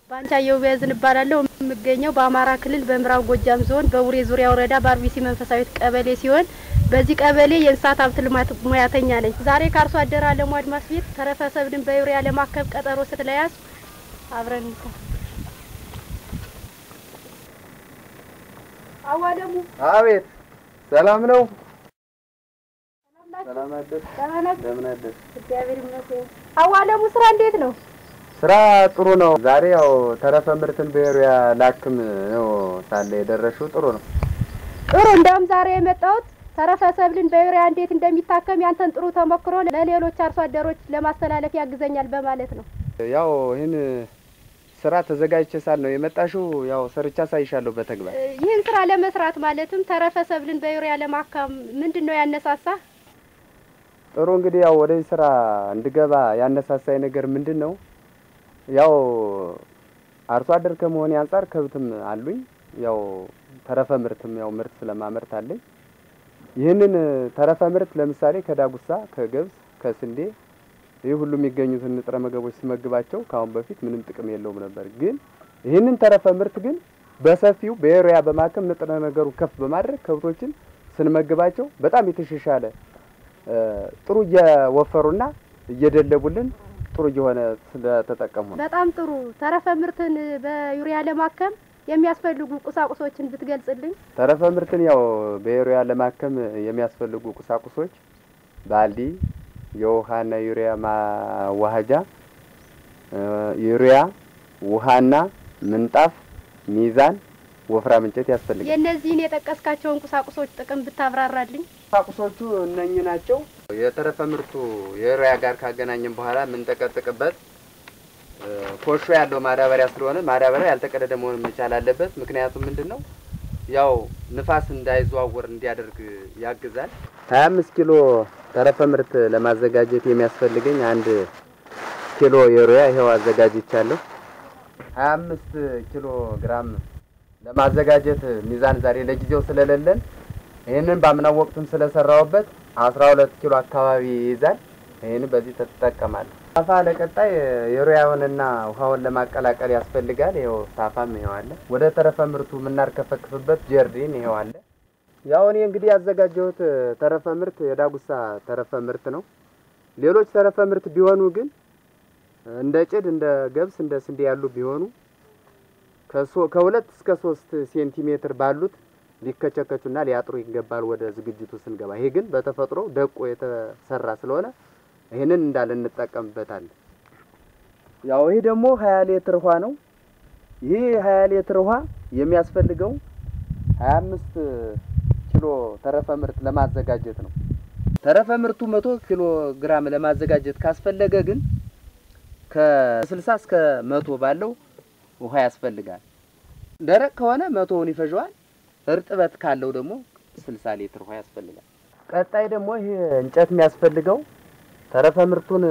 ባንቻየሁ ቢያዝን እባላለሁ። የምገኘው በአማራ ክልል በምዕራብ ጎጃም ዞን በቡሬ ዙሪያ ወረዳ በአርቢሲ መንፈሳዊት ቀበሌ ሲሆን በዚህ ቀበሌ የእንስሳት ሀብት ልማት ሙያተኛ ነኝ። ዛሬ ከአርሶ አደር አለሙ አድማስ ቤት ተረፈ ሰብልን በዩሪያ ለማከብ ቀጠሮ ስለያዝ አብረን እንታ አዋለሙ አቤት፣ ሰላም ነው? ሰላም አደር። እንደምን አደር? እግዚአብሔር ይመስገን። አዋለሙ ስራ እንዴት ነው? ስራ ጥሩ ነው። ዛሬ ያው ተረፈ ምርትን በዩሪያ ላክም ነው ሳለ የደረሽው ጥሩ ነው። ጥሩ። እንደውም ዛሬ የመጣሁት ተረፈ ሰብልን በዩሪያ እንዴት እንደሚታከም ያንተን ጥሩ ተሞክሮ ለሌሎች አርሶ አደሮች ለማስተላለፍ ያግዘኛል በማለት ነው። ያው ይህን ስራ ተዘጋጅቼ ሳል ነው የመጣሽው። ያው ሰርቻ ሳይሻለሁ በተግባር እ ይህን ስራ ለመስራት ማለትም ተረፈ ሰብልን በዩሪያ ለማካም ምንድን ነው ያነሳሳ? ጥሩ እንግዲህ ያው ወደዚህ ስራ እንድገባ ያነሳሳኝ ነገር ምንድን ነው? ያው አርሶ አደር ከመሆኔ አንጻር ከብትም አሉኝ። ያው ተረፈ ምርትም ያው ምርት ስለማመርት አለኝ። ይህንን ተረፈ ምርት ለምሳሌ ከዳጉሳ፣ ከገብስ፣ ከስንዴ ይህ ሁሉ የሚገኙትን ንጥረ ምግቦች ስመግባቸው ከአሁን በፊት ምንም ጥቅም የለውም ነበር። ግን ይህንን ተረፈ ምርት ግን በሰፊው በዩሪያ በማከም ንጥረ ነገሩ ከፍ በማድረግ ከብቶችን ስንመግባቸው በጣም የተሻሻለ ጥሩ እየወፈሩና እየደለቡልን ጥሩ እየሆነ ስለተጠቀሙ ነው። በጣም ጥሩ። ተረፈ ምርትን በዩሪያ ለማከም የሚያስፈልጉ ቁሳቁሶችን ብትገልጽልኝ። ተረፈ ምርትን ያው በዩሪያ ለማከም የሚያስፈልጉ ቁሳቁሶች ባልዲ፣ የውሃና ዩሪያ ማዋሃጃ፣ ዩሪያ፣ ውሃና ምንጣፍ፣ ሚዛን፣ ወፍራም እንጨት ያስፈልጋል። የእነዚህን የጠቀስካቸውን ቁሳቁሶች ጥቅም ብታብራራልኝ። ቁሳቁሶቹ እነኚህ ናቸው። የተረፈ ምርቱ የዩሪያ ጋር ካገናኘን በኋላ የምንጠቀጥቅበት ኮሾ ያለው ማዳበሪያ ስለሆነ ማዳበሪያ ያልተቀደደ መሆን መቻል አለበት። ምክንያቱም ምንድን ነው ያው ንፋስ እንዳይዘዋወር እንዲያደርግ ያግዛል። ሀያ አምስት ኪሎ ተረፈ ምርት ለማዘጋጀት የሚያስፈልገኝ አንድ ኪሎ ዩሪያ ይኸው አዘጋጅቻለሁ። ሀያ አምስት ኪሎ ግራም ለማዘጋጀት ሚዛን ዛሬ ለጊዜው ስለሌለን ይህንን ባምናው ወቅቱም ስለሰራውበት አስራ ሁለት ኪሎ አካባቢ ይይዛል። ይህን በዚህ ትጠቀማለህ። ሳፋ ለቀጣይ ዩሪያውንና ውሃውን ለማቀላቀል ያስፈልጋል። ይኸው ሳፋም ይኸው አለ። ወደ ተረፈ ምርቱ የምናርከፈክፍበት ጀርዲን ይኸው አለ። ያው እኔ እንግዲህ ያዘጋጀሁት ተረፈ ምርት የዳጉሳ ተረፈ ምርት ነው። ሌሎች ተረፈ ምርት ቢሆኑ ግን እንደ ጭድ፣ እንደ ገብስ፣ እንደ ስንዴ ያሉ ቢሆኑ ከሁለት እስከ ሶስት ሴንቲሜትር ባሉት ሊከቸከቹና ሊያጥሩ ይገባል ወደ ዝግጅቱ ስንገባ። ይሄ ግን በተፈጥሮ ደቆ የተሰራ ስለሆነ ይህንን እንዳለ እንጠቀምበታለን። ያው ይሄ ደግሞ ሀያ ሊትር ውሃ ነው። ይህ ሀያ ሊትር ውሃ የሚያስፈልገው ሀያ አምስት ኪሎ ተረፈ ምርት ለማዘጋጀት ነው። ተረፈ ምርቱ መቶ ኪሎ ግራም ለማዘጋጀት ካስፈለገ ግን ከስልሳ እስከ መቶ ባለው ውሃ ያስፈልጋል። ደረቅ ከሆነ መቶውን ይፈጀዋል። እርጥበት ካለው ደግሞ ስልሳ ሊትር ውሃ ያስፈልጋል። ቀጣይ ደግሞ ይሄ እንጨት የሚያስፈልገው ተረፈ ምርቱን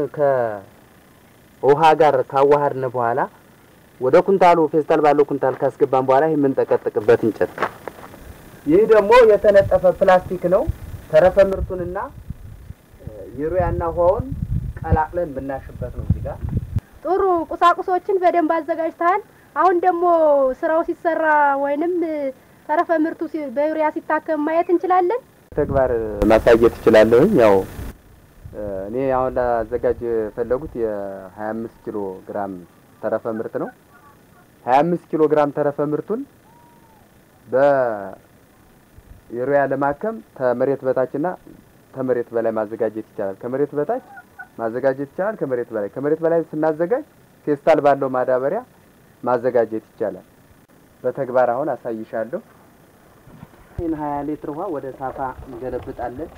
ከውሃ ጋር ካዋሃድን በኋላ ወደ ኩንታሉ ፌስታል ባለው ኩንታል ካስገባን በኋላ ይህ የምንጠቀጥቅበት እንጨት ነው። ይህ ደግሞ የተነጠፈ ፕላስቲክ ነው። ተረፈ ምርቱንና ዩሪያና ውሃውን ቀላቅለን ብናሽበት ነው እዚህ ጋር ጥሩ ቁሳቁሶችን በደንብ አዘጋጅተሃል። አሁን ደግሞ ስራው ሲሰራ ወይንም ተረፈ ምርቱ ሲ- በዩሪያ ሲታከም ማየት እንችላለን። ተግባር ማሳየት እችላለሁኝ። ያው እኔ አሁን ላዘጋጅ የፈለጉት የሀያ አምስት ኪሎ ግራም ተረፈ ምርት ነው። ሀያ አምስት ኪሎ ግራም ተረፈ ምርቱን በዩሪያ ለማከም ከመሬት በታችና ከመሬት በላይ ማዘጋጀት ይቻላል። ከመሬት በታች ማዘጋጀት ይቻላል። ከመሬት በላይ ከመሬት በላይ ስናዘጋጅ ፌስታል ባለው ማዳበሪያ ማዘጋጀት ይቻላል። በተግባር አሁን አሳይሻለሁ። ይህን ሀያ ሊትር ውሃ ወደ ሳፋ እንገለብጣለን።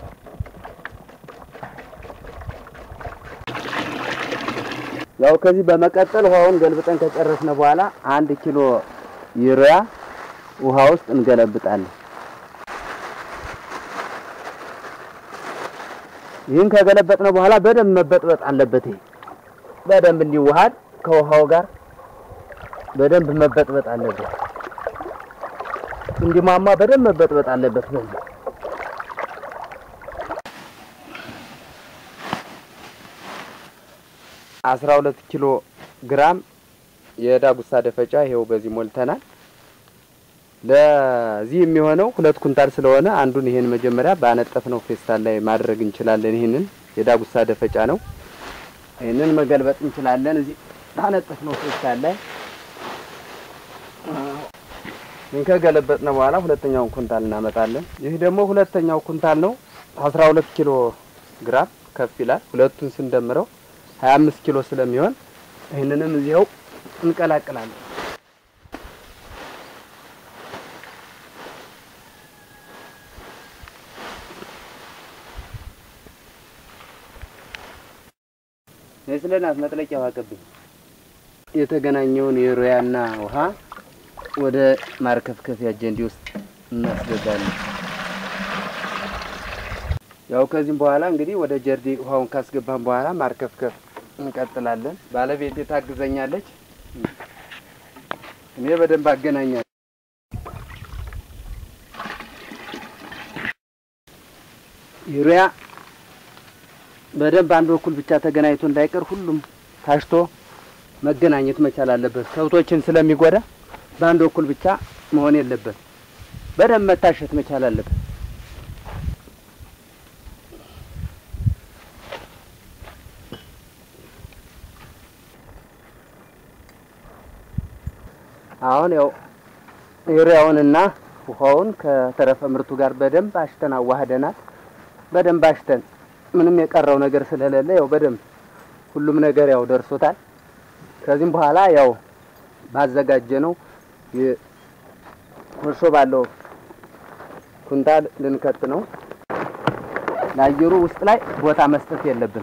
ያው ከዚህ በመቀጠል ውሃውን ገልብጠን ከጨረስነ በኋላ አንድ ኪሎ ዩሪያ ውሃ ውስጥ እንገለብጣለን። ይህን ከገለበጥነ በኋላ በደንብ መበጥበጥ አለበት። ይሄ በደንብ እንዲዋሃድ ከውሃው ጋር በደንብ መበጥበጥ አለበት። እንዲሟሟ በደንብ መበጥበጥ አለበት። በዚህ አስራ ሁለት ኪሎ ግራም የዳጉሳ ደፈጫ ይሄው በዚህ ሞልተናል። ለዚህ የሚሆነው ሁለት ኩንታል ስለሆነ አንዱን ይሄን መጀመሪያ ባነጠፍነው ፌስታል ላይ ማድረግ እንችላለን። ይህንን የዳጉሳ ደፈጫ ነው። ይህንን መገልበጥ እንችላለን። እዚህ ባነጠፍነው ፌስታል ላይ ይህን ከገለበጥነው በኋላ ሁለተኛውን ኩንታል እናመጣለን። ይህ ደግሞ ሁለተኛው ኩንታል ነው። አስራ ሁለት ኪሎ ግራም ከፍ ይላል። ሁለቱን ስንደምረው ሀያ አምስት ኪሎ ስለሚሆን ይህንንም እዚያው እንቀላቅላለን። መስለናት መጥለቂያ ውሃ ቀብኝ የተገናኘውን የሮያና ውሃ ወደ ማርከፍከፊያ ጀንዲ ውስጥ እናስገባለን። ያው ከዚህም በኋላ እንግዲህ ወደ ጀርዲ ውሃውን ካስገባን በኋላ ማርከፍከፍ እንቀጥላለን። ባለቤቴ ታግዘኛለች፣ እኔ በደንብ አገናኛለሁ። ዩሪያ በደንብ አንድ በኩል ብቻ ተገናኝቶ እንዳይቀር ሁሉም ታሽቶ መገናኘት መቻል አለበት። ከብቶችን ስለሚጎዳ በአንድ በኩል ብቻ መሆን የለበት። በደንብ መታሸት መቻል አለበት። አሁን ያው ዩሪያውንና ውሃውን ከተረፈ ምርቱ ጋር በደንብ አሽተን አዋህደናል። በደንብ አሽተን ምንም የቀረው ነገር ስለሌለ ያው በደንብ ሁሉም ነገር ያው ደርሶታል። ከዚህም በኋላ ያው ባዘጋጀ ነው ኮሾ ባለው ኩንታል ልንከት ነው። ለአየሩ ውስጥ ላይ ቦታ መስጠት የለብን።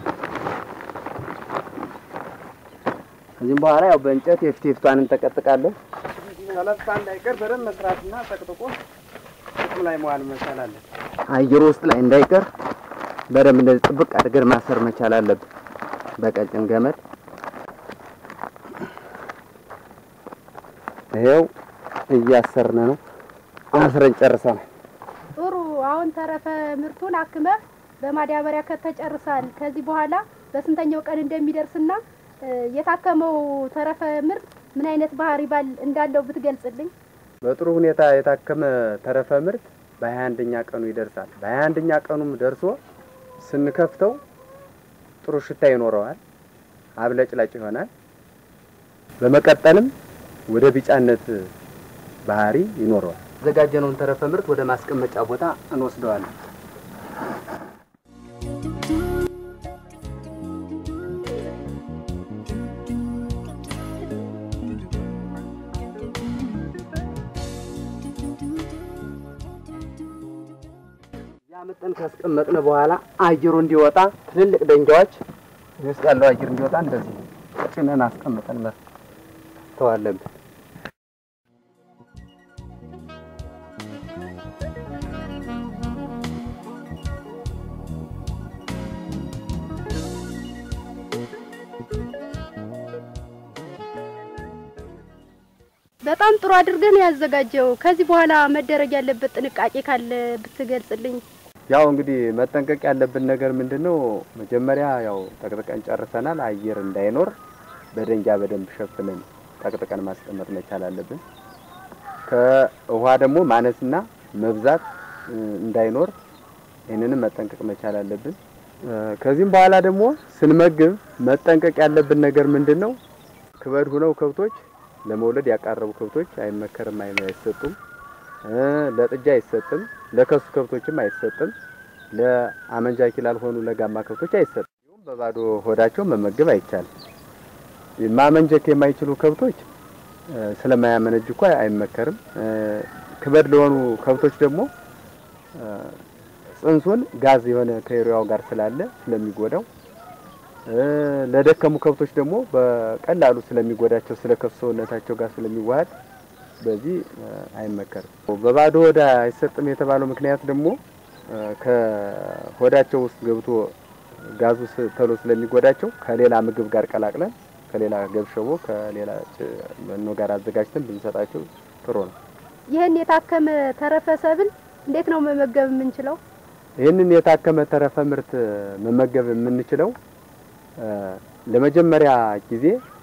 ከዚህም በኋላ ያው በእንጨት የፊት የፊቷን እንጠቀጥቃለን። ሰለፍታ እንዳይቀር በደንብ መስራትና ጠቅጥቆ ጥቅም ላይ መዋል መቻል አለን። አየሩ ውስጥ ላይ እንዳይቀር በደንብ እንደዚህ ጥብቅ አድርገን ማሰር መቻል አለብን በቀጭን ገመድ። ይሄው እያሰርን ነው። አስረን ጨርሰናል። ጥሩ። አሁን ተረፈ ምርቱን አክመህ በማዳበሪያ ከተጨርሳል። ከዚህ በኋላ በስንተኛው ቀን እንደሚደርስና እ የታከመው ተረፈ ምርት ምን አይነት ባህሪ ባል እንዳለው ብትገልጽልኝ። በጥሩ ሁኔታ የታከመ ተረፈ ምርት በሀያ አንደኛ ቀኑ ይደርሳል። በሀያ አንደኛ ቀኑም ደርሶ ስንከፍተው ጥሩ ሽታ ይኖረዋል፣ አብለጭላጭ ይሆናል። በመቀጠልም ወደ ቢጫነት ባህሪ ይኖረዋል። ያዘጋጀነውን ተረፈ ምርት ወደ ማስቀመጫ ቦታ እንወስደዋለን። ያመጠን ካስቀመጥን በኋላ አየሩ እንዲወጣ ትልልቅ ደንጊያዎች ውስጥ ያለው አየር እንዲወጣ እንደዚህ ጭነን አስቀምጠን መተዋለን። በጣም ጥሩ አድርገህ ነው ያዘጋጀው። ከዚህ በኋላ መደረግ ያለበት ጥንቃቄ ካለ ብትገልጽልኝ። ያው እንግዲህ መጠንቀቅ ያለብን ነገር ምንድን ነው? መጀመሪያ ያው ጠቅጥቀን ጨርሰናል። አየር እንዳይኖር በደንጊያ በደንብ ሸፍነን ጠቅጥቀን ማስቀመጥ መቻል አለብን። ከውሃ ደግሞ ማነስና መብዛት እ, እንዳይኖር ይህንንም መጠንቀቅ መቻል አለብን። እ, ከዚህም በኋላ ደግሞ ስንመግብ መጠንቀቅ ያለብን ነገር ምንድን ነው? ክበድ ሁነው ከብቶች ለመውለድ ያቃረቡ ከብቶች አይመከርም፣ አይ- አይሰጡም። እ፣ ለጥጃ አይሰጥም፣ ለከሱ ከብቶችም አይሰጥም፣ ለአመንጃኪ ላልሆኑ ለጋማ ከብቶች አይሰጥም። እንዲሁም በባዶ ሆዳቸው መመገብ አይቻልም። ማመንጀክ የማይችሉ ከብቶች እ፣ ስለማያመነጅ እኮ አይመከርም። እ፣ ክበድ ለሆኑ ከብቶች ደግሞ እ፣ ጽንሱን ጋዝ የሆነ ከዩሪያው ጋር ስላለ ስለሚጎዳው እ፣ ለደከሙ ከብቶች ደግሞ በቀላሉ ስለሚጎዳቸው ስለ ከፍ ሰውነታቸው ጋር ስለሚዋሃድ በዚህ እ፣ አይመከርም። በባዶ ሆዳ አይሰጥም የተባለው ምክንያት ደግሞ እ፣ ከሆዳቸው ውስጥ ገብቶ ጋዙ ስ- ቶሎ ስለሚጎዳቸው ከሌላ ምግብ ጋር ቀላቅለን ከሌላ ገብሸቦ ከሌላ ጭ- መኖ ጋር አዘጋጅተን ብንሰጣቸው ጥሩ ነው። ይህን የታከመ ተረፈ ሰብል እንዴት ነው መመገብ የምንችለው? ይህንን የታከመ ተረፈ ምርት መመገብ የምንችለው እ፣ ለመጀመሪያ ጊዜ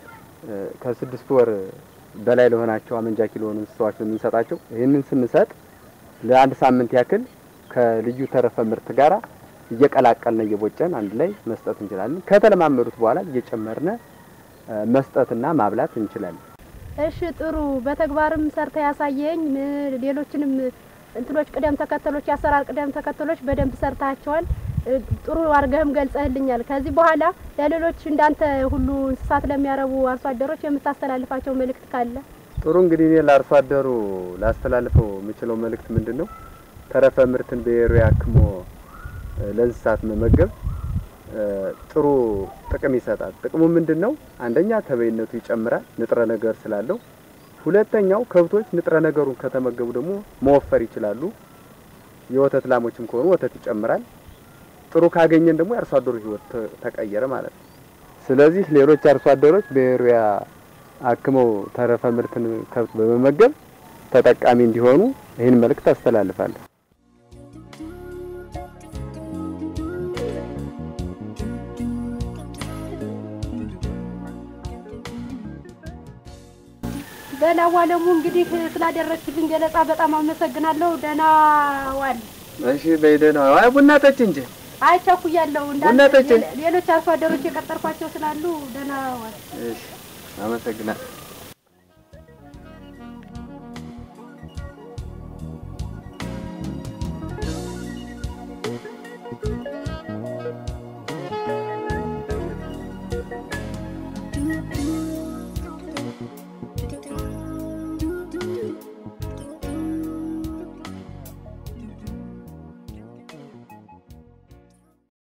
ከስድስት ወር በላይ ለሆናቸው አመንጃኪ ለሆኑ እንስሳዎች ነው የምንሰጣቸው። ይህንን ስንሰጥ ለአንድ ሳምንት ያክል ከልዩ ተረፈ ምርት ጋራ እየቀላቀልን እየቦጨን አንድ ላይ መስጠት እንችላለን። ከተለማመዱት በኋላ እየጨመርነ መስጠትና ማብላት እንችላለን። እሺ ጥሩ። በተግባርም ሰርተ ያሳየኝ ም- ሌሎችንም እንትኖች ቅደም ተከተሎች የአሰራር ቅደም ተከተሎች በደንብ ሰርታቸዋል። እ፣ ጥሩ አድርገህም ገልጸህልኛል። ከዚህ በኋላ ለሌሎች እንዳንተ ሁሉ እንስሳት ለሚያረቡ አርሶ አደሮች የምታስተላልፋቸው መልእክት ካለ? ጥሩ እንግዲህ እኔ ለአርሶ አደሩ ላስተላልፈው የምችለው መልእክት ምንድን ነው? ተረፈ ምርትን በዩሪያ አክሞ እ፣ ለእንስሳት መመገብ እ፣ ጥሩ ጥቅም ይሰጣል። ጥቅሙ ምንድን ነው? አንደኛ ተበይነቱ ይጨምራል፣ ንጥረ ነገር ስላለው። ሁለተኛው ከብቶች ንጥረ ነገሩን ከተመገቡ ደግሞ መወፈር ይችላሉ። የወተት ላሞችም ከሆኑ ወተት ይጨምራል። ጥሩ ካገኘን ደግሞ የአርሶ አደሩ ሕይወት ተ- ተቀየረ ማለት ነው። ስለዚህ ሌሎች አርሶ አደሮች በዩሪያ አክመው ተረፈ ምርትን ከብት በመመገብ ተጠቃሚ እንዲሆኑ ይህን መልእክት አስተላልፋለሁ። ደህና ዋለሙ። እንግዲህ ስላደረግችልኝ ገለጻ በጣም አመሰግናለሁ። ደህና ዋል። እሺ በይደና አይ ቡና ጠጭ እንጂ አይ ቸኩያለሁ። ቡና እንዳንተ ጠጪ። ሌሎች አርሶ አደሮች የቀጠርኳቸው ስላሉ ደህና ዋል። እሺ አመሰግናለሁ።